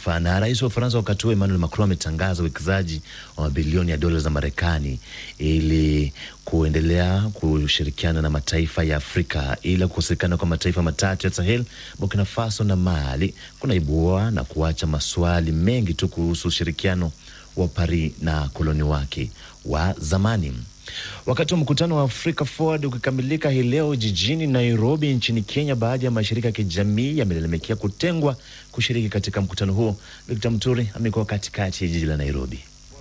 kimataifa. Na rais wa Ufaransa wakati huo Emmanuel Macron ametangaza uwekezaji wa mabilioni ya dola za Marekani ili kuendelea kushirikiana na mataifa ya Afrika ila kukosekana kwa mataifa matatu ya Sahel, Burkina Faso na Mali kunaibua na kuacha maswali mengi tu kuhusu ushirikiano wa Paris na koloni wake wa zamani. Wakati wa mkutano wa Africa Forward ukikamilika hii leo jijini Nairobi nchini Kenya, baadhi ya mashirika ya kijamii yamelalamikia kutengwa kushiriki katika mkutano huo. Victor Mturi amekuwa katikati ya jiji la Nairobi.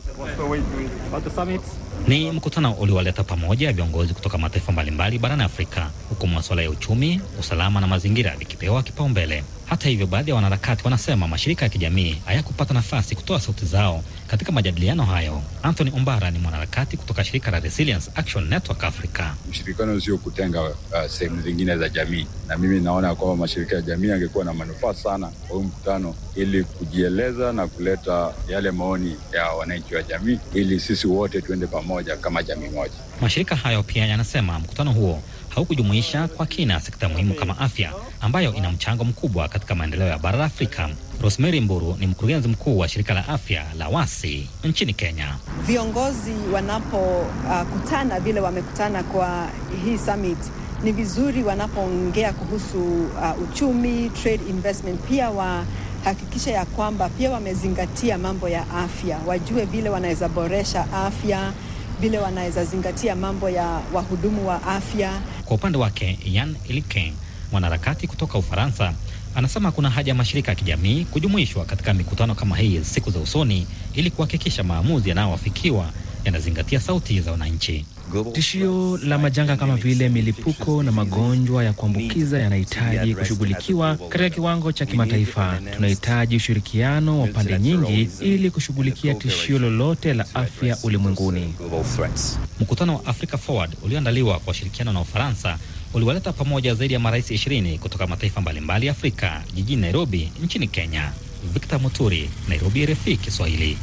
Ni mkutano uliowaleta pamoja viongozi kutoka mataifa mbalimbali barani Afrika, huku masuala ya uchumi, usalama na mazingira vikipewa kipaumbele. Hata hivyo, baadhi ya wanaharakati wanasema mashirika ya kijamii hayakupata nafasi kutoa sauti zao katika majadiliano hayo. Anthony Ombara ni mwanaharakati kutoka shirika la Resilience Action Network Africa. Mshirikano sio kutenga uh, sehemu zingine za jamii, na mimi naona kwamba mashirika ya jamii yangekuwa na manufaa sana kwa huu mkutano, ili kujieleza na kuleta yale maoni ya wananchi wa jamii, ili sisi wote tuende pamoja kama jamii moja. Mashirika hayo pia yanasema mkutano huo haukujumuisha kwa kina sekta muhimu kama afya ambayo ina mchango mkubwa katika maendeleo ya bara la Afrika. Rosemary Mburu ni mkurugenzi mkuu wa shirika la afya la WASI nchini Kenya. Viongozi wanapokutana uh, vile wamekutana kwa hii summit, ni vizuri wanapoongea kuhusu uh, uchumi, trade investment, pia wahakikisha ya kwamba pia wamezingatia mambo ya afya, wajue vile wanaweza boresha afya vile wanaweza zingatia mambo ya wahudumu wa afya. Kwa upande wake, Yan Ilike, mwanaharakati kutoka Ufaransa, anasema kuna haja ya mashirika ya kijamii kujumuishwa katika mikutano kama hii siku za usoni ili kuhakikisha maamuzi yanayoafikiwa yanazingatia sauti za wananchi. Tishio la majanga kama vile milipuko na magonjwa ya kuambukiza yanahitaji kushughulikiwa katika kiwango cha kimataifa. Tunahitaji ushirikiano wa pande nyingi ili kushughulikia tishio lolote la afya ulimwenguni. Mkutano wa Africa Forward ulioandaliwa kwa ushirikiano na Ufaransa uliwaleta pamoja zaidi ya marais ishirini kutoka mataifa mbalimbali ya Afrika jijini Nairobi nchini Kenya. Victor Muturi, Nairobi, RFI Kiswahili.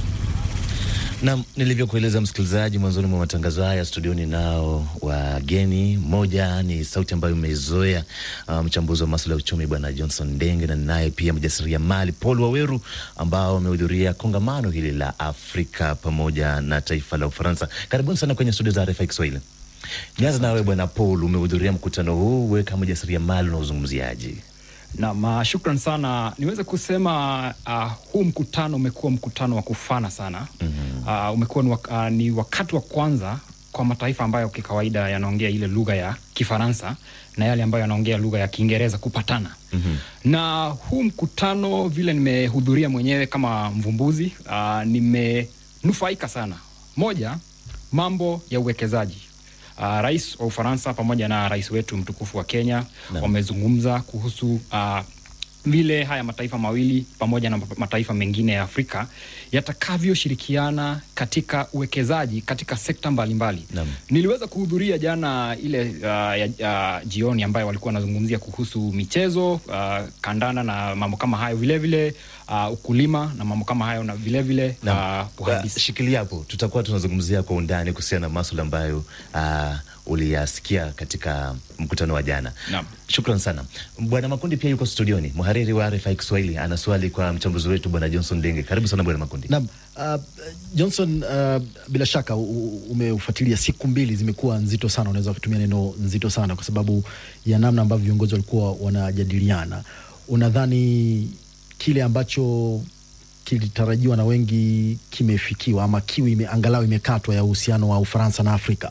Na nilivyokueleza msikilizaji mwanzoni mwa matangazo haya, studioni nao wageni. Moja ni sauti ambayo umeizoea, mchambuzi um, wa masuala ya uchumi Bwana Johnson Ndenge, na naye pia mjasiriamali Paul Waweru ambao wamehudhuria kongamano hili la Afrika pamoja na taifa la Ufaransa. Karibuni sana kwenye studio za RFI Kiswahili. Nianza nawe Bwana Paul, umehudhuria mkutano huu, we kama mjasiriamali unaozungumziaje? Nam, shukran sana. Niweze kusema uh, huu mkutano umekuwa mkutano wa kufana sana. mm -hmm. Uh, umekuwa ni, wak uh, ni wakati wa kwanza kwa mataifa ambayo kikawaida yanaongea ile lugha ya Kifaransa na yale ambayo yanaongea lugha ya Kiingereza kupatana. mm -hmm. Na huu mkutano vile nimehudhuria mwenyewe kama mvumbuzi uh, nimenufaika sana. Moja, mambo ya uwekezaji Uh, rais wa Ufaransa pamoja na rais wetu mtukufu wa Kenya wamezungumza kuhusu uh, vile haya mataifa mawili pamoja na mataifa mengine ya Afrika yatakavyoshirikiana katika uwekezaji katika sekta mbalimbali mbali. Niliweza kuhudhuria jana ile uh, ya, ya jioni ambayo walikuwa wanazungumzia kuhusu michezo uh, kandanda na mambo kama hayo vilevile uh, ukulima na mambo kama hayo na vilevile uh, uhandisi. Shikilia hapo, tutakuwa tunazungumzia kwa undani kuhusiana na maswala ambayo uh, uliyasikia katika mkutano wa jana. Shukran sana Bwana Makundi, pia yuko studioni, mhariri wa RFI Kiswahili, ana swali kwa mchambuzi wetu Bwana Johnson Denge. Karibu sana Bwana Makundi. Naam, uh, Johnson, uh, bila shaka umeufuatilia, siku mbili zimekuwa nzito sana, unaweza kutumia neno nzito sana kwa sababu ya namna ambavyo viongozi walikuwa wanajadiliana. Unadhani kile ambacho kilitarajiwa na wengi kimefikiwa ama kiu ime, angalau imekatwa ya uhusiano wa Ufaransa na Afrika?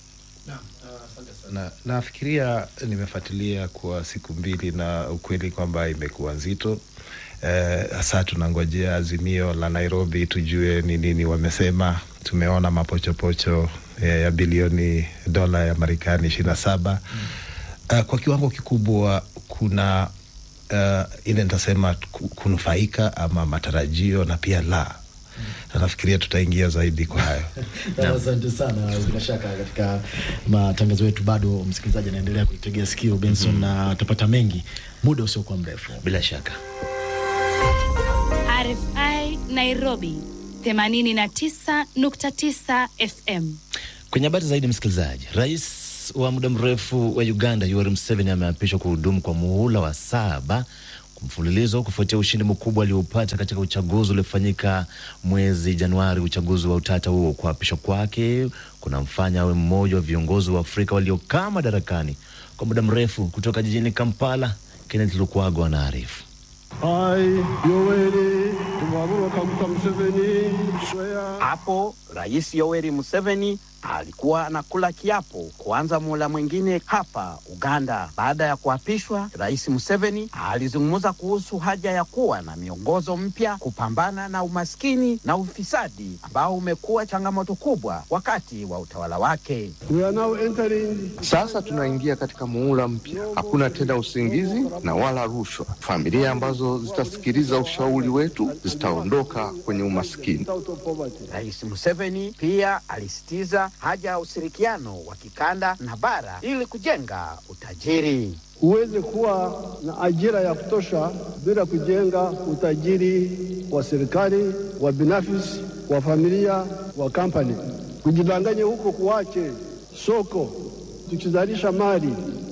Na, nafikiria nimefuatilia kwa siku mbili na ukweli kwamba imekuwa nzito hasa. Eh, tunangojea azimio la Nairobi tujue ni nini wamesema. Tumeona mapochopocho eh, ya bilioni dola ya Marekani ishirini na saba mm. Uh, kwa kiwango kikubwa kuna uh, ile nitasema kunufaika ama matarajio na pia la na nafikiria tutaingia zaidi kwa hayo. Asante sana. Bila shaka katika matangazo yetu bado msikilizaji anaendelea kuitegea sikio Benson, mm -hmm. na atapata mengi muda usiokuwa mrefu bila shaka. RFI Nairobi 89.9 FM. Kwenye habari zaidi, msikilizaji, rais wa muda mrefu wa Uganda Yoweri Museveni ameapishwa kuhudumu kwa muhula wa saba mfululizo kufuatia ushindi mkubwa aliopata katika uchaguzi uliofanyika mwezi Januari. Uchaguzi wa utata huo, kuapishwa kwake kunamfanya awe mmoja wa viongozi wa Afrika waliokaa madarakani kwa muda mrefu. Kutoka jijini Kampala, Kenneth Lukwago anaarifu. Hapo Rais Yoweri Museveni alikuwa anakula kiapo kuanza muhula mwingine hapa Uganda. Baada ya kuapishwa, Rais Museveni alizungumza kuhusu haja ya kuwa na miongozo mpya kupambana na umaskini na ufisadi ambao umekuwa changamoto kubwa wakati wa utawala wake. Sasa tunaingia katika muhula mpya, hakuna tena usingizi na wala rushwa. Familia ambazo zitasikiliza ushauri wetu zitaondoka kwenye umaskini. Rais Museveni pia alisitiza haja ya ushirikiano wa kikanda na bara ili kujenga utajiri. Huwezi kuwa na ajira ya kutosha bila kujenga utajiri wa serikali, wa binafsi, wa familia, wa kampani. Kujidanganya huko kuache soko. Tukizalisha mali,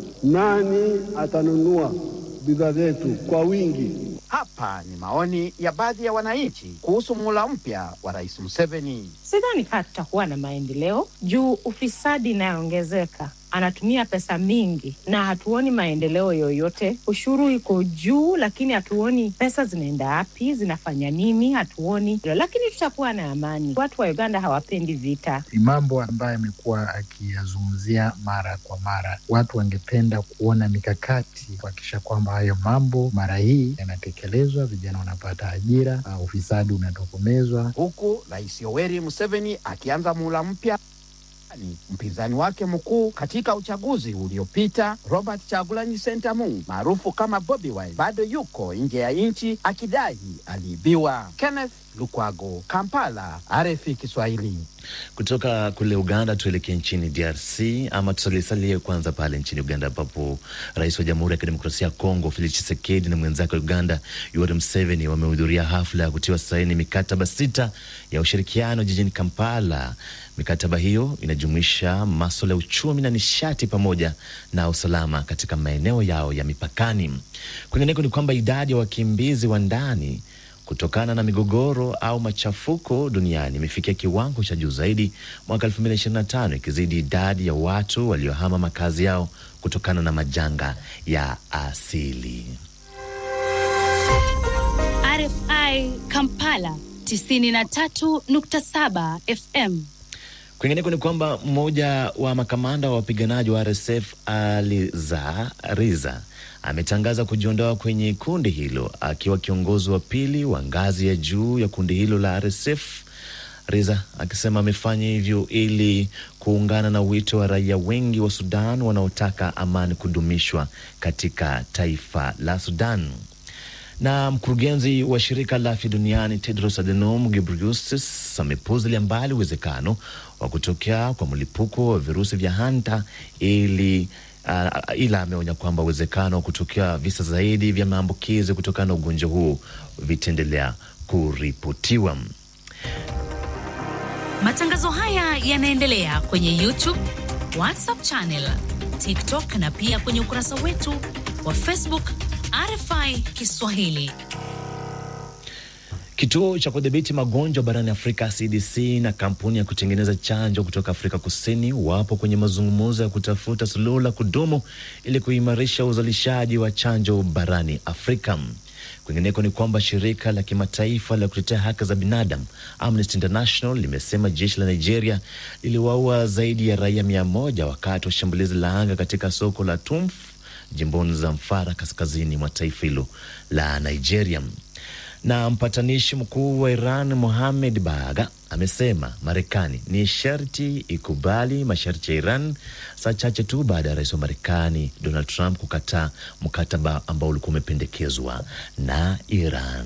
nani atanunua bidhaa zetu kwa wingi? Hapa ni maoni ya baadhi ya wananchi kuhusu muhula mpya wa Rais Museveni. Sidhani kaa tutakuwa na maendeleo juu ufisadi inayoongezeka anatumia pesa mingi na hatuoni maendeleo yoyote. Ushuru iko juu, lakini hatuoni pesa zinaenda wapi, zinafanya nini, hatuoni. Lakini tutakuwa na amani. Watu wa Uganda hawapendi vita. Ni mambo ambayo amekuwa akiyazungumzia mara kwa mara. Watu wangependa kuona mikakati kuhakikisha kwamba hayo mambo mara hii yanatekelezwa, vijana wanapata ajira, uh, ufisadi unatokomezwa, huku Rais Yoweri Museveni akianza muhula mpya mpinzani wake mkuu katika uchaguzi uliopita Robert Chagulanyi Sentamu maarufu kama Bobi Wine bado yuko nje ya nchi akidai aliibiwa. Kenneth Lukwago, Kampala, RFI Kiswahili. Kutoka kule Uganda tuelekee nchini DRC ama tusalisalie kwanza pale nchini Uganda ambapo rais wa Jamhuri ya Kidemokrasia ya Kongo Felix Tshisekedi na mwenzake wa Uganda Yoweri Museveni wamehudhuria hafla ya kutiwa saini mikataba sita ya ushirikiano jijini Kampala. Mikataba hiyo inajumuisha masuala ya uchumi na nishati pamoja na usalama katika maeneo yao ya mipakani. Kwingineko ni kwamba idadi ya wakimbizi wa ndani kutokana na migogoro au machafuko duniani imefikia kiwango cha juu zaidi mwaka 2025 ikizidi idadi ya watu waliohama makazi yao kutokana na majanga ya asili. RFI Kampala 93.7 FM. Kwingineko ni kwamba mmoja wa makamanda wa wapiganaji wa RSF Aliza Riza ametangaza kujiondoa kwenye kundi hilo akiwa kiongozi wa pili wa ngazi ya juu ya kundi hilo la RSF. Riza akisema amefanya hivyo ili kuungana na wito wa raia wengi wa Sudan wanaotaka amani kudumishwa katika taifa la Sudan. Na mkurugenzi wa shirika la afya duniani Tedros Adhanom Ghebreyesus amepuuzilia mbali uwezekano wa kutokea kwa mlipuko wa virusi vya hanta ili Uh, ila ameonya kwamba uwezekano wa kutokea visa zaidi vya maambukizi kutokana na ugonjwa huu vitaendelea kuripotiwa. Matangazo haya yanaendelea kwenye YouTube, WhatsApp channel, TikTok na pia kwenye ukurasa wetu wa Facebook RFI Kiswahili. Kituo cha kudhibiti magonjwa barani Afrika CDC na kampuni ya kutengeneza chanjo kutoka Afrika Kusini wapo kwenye mazungumzo ya kutafuta suluhu la kudumu ili kuimarisha uzalishaji wa chanjo barani Afrika. Kwingineko ni kwamba shirika la kimataifa la kutetea haki za binadamu Amnesty International limesema jeshi la Nigeria liliwaua zaidi ya raia mia moja wakati wa shambulizi la anga katika soko la Tumf jimboni Zamfara, kaskazini mwa taifa hilo la Nigeria na mpatanishi mkuu wa Iran Mohamed Baga amesema Marekani ni sharti ikubali masharti ya Iran saa chache tu baada ya rais wa Marekani Donald Trump kukataa mkataba ambao ulikuwa umependekezwa na Iran.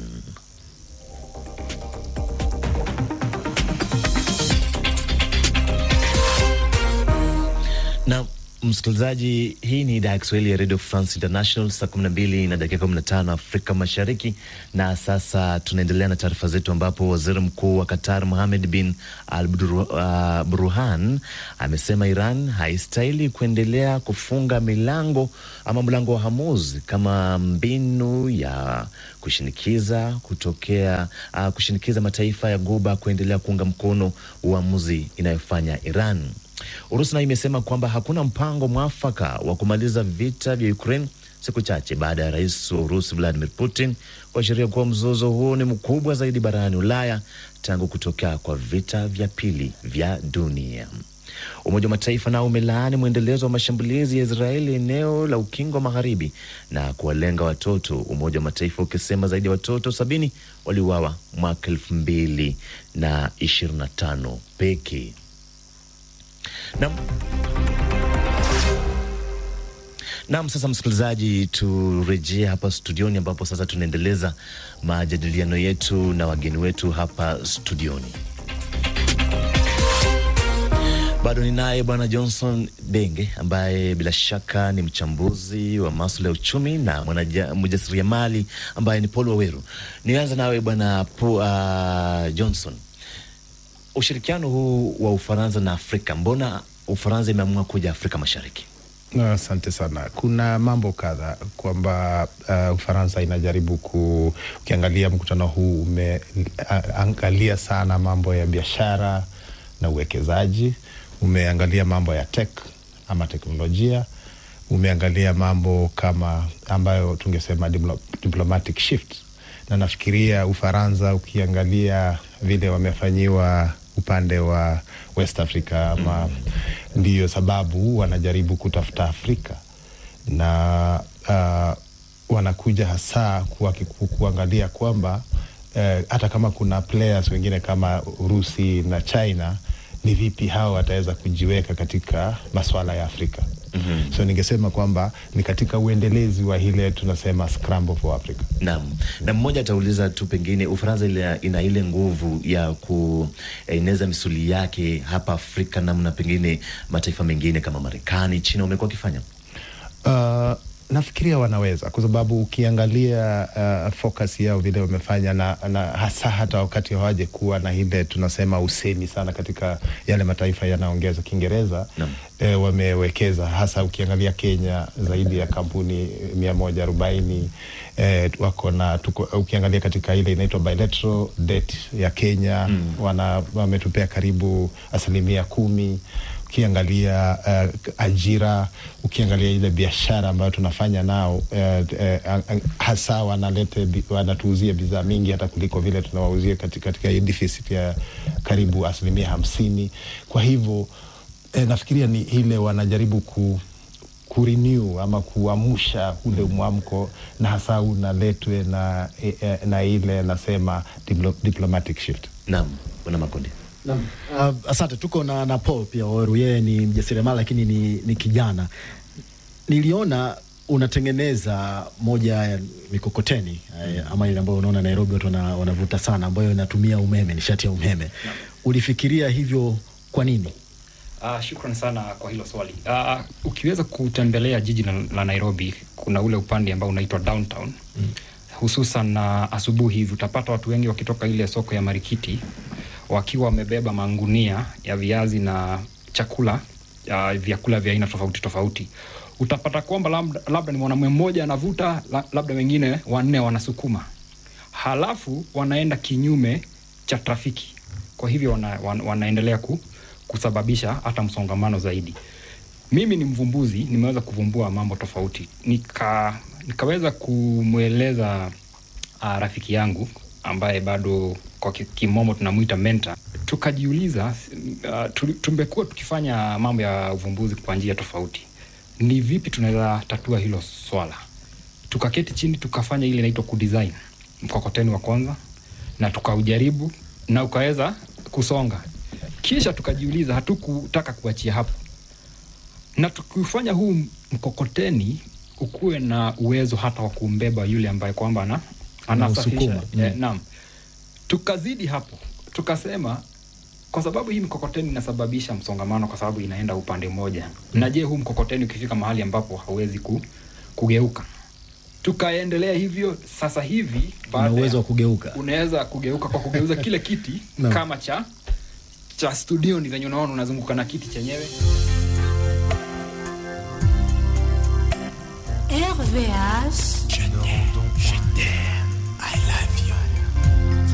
Na Msikilizaji, hii ni idhaa ya Kiswahili ya Radio France International, saa 12 na dakika 15 Afrika Mashariki. Na sasa tunaendelea na taarifa zetu, ambapo waziri mkuu wa Qatar Mohamed bin Al uh, Burhan amesema Iran haistahili kuendelea kufunga milango ama mlango wa Hormuz kama mbinu ya kushinikiza kutokea uh, kushinikiza mataifa ya Ghuba kuendelea kuunga mkono uamuzi inayofanya Iran. Urusi nayo imesema kwamba hakuna mpango mwafaka wa kumaliza vita vya Ukraine siku chache baada ya rais wa Urusi Vladimir Putin kuashiria kuwa mzozo huo ni mkubwa zaidi barani Ulaya tangu kutokea kwa vita vya pili vya dunia. Umoja wa Mataifa nao umelaani mwendelezo wa mashambulizi ya Israeli eneo la Ukingo wa Magharibi na kuwalenga watoto, Umoja wa Mataifa ukisema zaidi ya watoto sabini waliuawa mwaka elfu mbili na ishirini na tano pekee. Nam nam, sasa msikilizaji, turejee hapa studioni, ambapo sasa tunaendeleza majadiliano yetu na wageni wetu hapa studioni. Bado ninaye Bwana Johnson Denge ambaye bila shaka ni mchambuzi wa masuala ya uchumi na mjasiriamali ambaye ni Paul Waweru. Nianza nawe Bwana uh, Johnson, ushirikiano huu wa Ufaransa na Afrika, mbona Ufaransa imeamua kuja Afrika Mashariki? Asante sana. Kuna mambo kadha kwamba uh, Ufaransa inajaribu ku, ukiangalia mkutano huu umeangalia uh, sana mambo ya biashara na uwekezaji, umeangalia mambo ya tech ama teknolojia, umeangalia mambo kama ambayo tungesema diplo, diplomatic shift, na nafikiria Ufaransa ukiangalia vile wamefanyiwa upande wa West Africa ama mm. Ndiyo sababu wanajaribu kutafuta Afrika na uh, wanakuja hasa kuwa, ku, kuangalia kwamba uh, hata kama kuna players wengine kama Urusi na China ni vipi hao wataweza kujiweka katika maswala ya Afrika. Mm -hmm. So ningesema kwamba ni katika uendelezi wa ile tunasema scramble for Africa. Naam. Na mmoja atauliza tu pengine Ufaransa ina ile nguvu ya kueneza misuli yake hapa Afrika namna pengine mataifa mengine kama Marekani, China wamekuwa wakifanya? Uh, nafikiria wanaweza kwa sababu ukiangalia uh, focus yao vile wamefanya na, na hasa hata wakati hawaje kuwa na ile tunasema usemi sana katika yale mataifa yanaongeza Kiingereza e, wamewekeza hasa ukiangalia Kenya zaidi ya kampuni mia moja arobaini e, wako na ukiangalia katika ile inaitwa bilateral debt ya Kenya mm. wana wametupea karibu asilimia kumi ukiangalia uh, ajira, ukiangalia ile biashara ambayo tunafanya nao uh, uh, hasa wanalete wanatuuzia bidhaa mingi hata kuliko vile tunawauzia katika, katika hii deficit ya karibu asilimia hamsini. Kwa hivyo eh, nafikiria ni ile wanajaribu ku kurenew ama kuamsha ule mwamko na hasa unaletwe na, eh, na ile nasema diplo, diplomatic shift. Naam, Bwana Makonde. Uh, asante. Tuko na, na Paul pia Waweru, yeye ni mjasiriamali lakini ni, ni kijana. Niliona unatengeneza moja ya mikokoteni mm. ama ile ambayo unaona Nairobi watu wanavuta sana, ambayo inatumia umeme, nishati ya umeme no. Ulifikiria hivyo kwa nini? Uh, shukran sana kwa hilo swali. Uh, ukiweza kutembelea jiji la, la Nairobi, kuna ule upande ambao unaitwa downtown mm. hususan uh, asubuhi hivi utapata watu wengi wakitoka ile soko ya Marikiti wakiwa wamebeba mangunia ya viazi na chakula uh, vyakula vya aina tofauti tofauti. Utapata kwamba labda, labda ni mwanamume mmoja anavuta, labda wengine wanne wanasukuma, halafu wanaenda kinyume cha trafiki. Kwa hivyo wana, wana, wanaendelea ku, kusababisha hata msongamano zaidi. Mimi ni mvumbuzi, nimeweza kuvumbua mambo tofauti, nika nikaweza kumweleza uh, rafiki yangu ambaye bado kwa kimombo tunamwita mentor. Tukajiuliza, uh, tumekuwa tukifanya mambo ya uvumbuzi kwa njia tofauti, ni vipi tunaweza tatua hilo swala? Tukaketi chini tukafanya ile inaitwa kudesign mkokoteni wa kwanza, na tukaujaribu na ukaweza kusonga. Kisha tukajiuliza, hatukutaka kuachia hapo, na tukifanya huu mkokoteni ukuwe na uwezo hata wa kumbeba yule ambaye kwamba ana anasafirisha. Eh, naam tukazidi hapo, tukasema kwa sababu hii mkokoteni inasababisha msongamano kwa sababu inaenda upande mmoja na je huu mkokoteni ukifika mahali ambapo hauwezi ku, kugeuka tukaendelea hivyo sasa hivi Una baada ya- uwezo wa kugeuka. unaweza kugeuka kwa kugeuza kile kiti Naam. kama cha cha studio ni venye unaona unazunguka na kiti chenyewe RVH